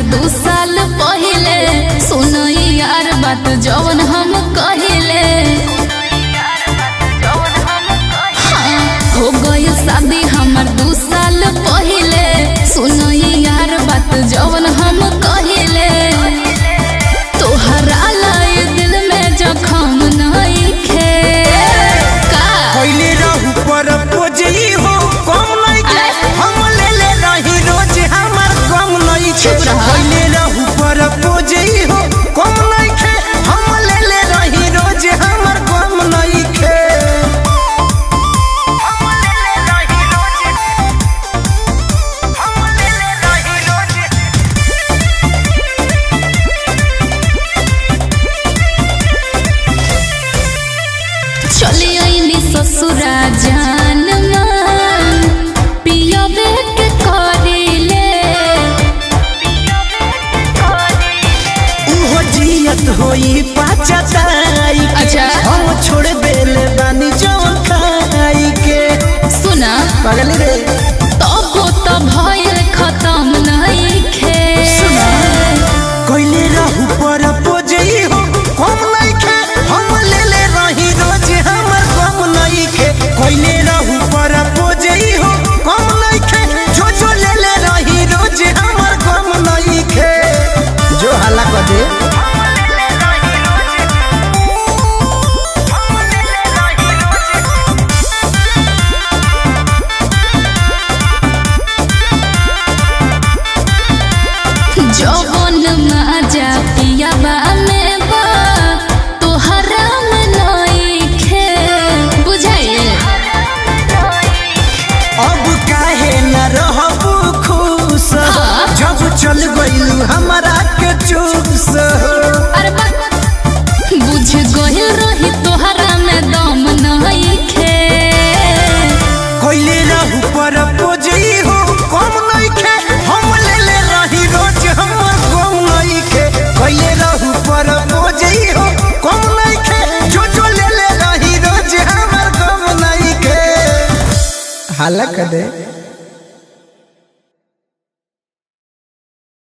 दू साल पहिले सुनई यार बात जवन हम कहिले हाँ, हो गई शादी हमर दू साल पहिले सुनई यार बात जवन हम कहिले तोहरा लाई दिल में जखम नहीं खे का पहले रहू पर पोजई हो कम नहीं के अरे। हम ले ले रही रोज हमार कम नहीं के चुप रहा। पहले रहू पर पोजई हो कम नहीं के हम ले ले रही रोज हमार कम नहीं के हम ले ले रही रोज हम ले ले रही रोज चली आईनी ससुरा जान मान पियबे के करिले उहो जियत होई पाचताई के अच्छा। हम छोड़ देले बानी जवन खाई के सुना पागल रे तब तो भयल खत्म नहीं खे कोइले रहू पर पोजई हो कम नहीं खे हम ले ले रही रोज हमर कम नहीं खे कोइले रहू पर पोजई हो कम नहीं खे जो जो ले ले रही रोज हमर कम नहीं खे जो हल्ला कर दे जवन माजा पियाबा में बा तोहरा में नहीं खे बुझाइल अब काहे न रहबू खुश हाँ। जब चल गइलू हमरा के चूस अरे बा बुझ गइल रही तोहरा में दम नहीं खे कोइले रहू पर पोजई हो कम नहीं खे हम ले ले रही रोज हमर कम नहीं खे कोइले रहू पर पोजई हो कम नहीं खे जो जो ले ले रही रोज हमर कम नहीं खे हालक दे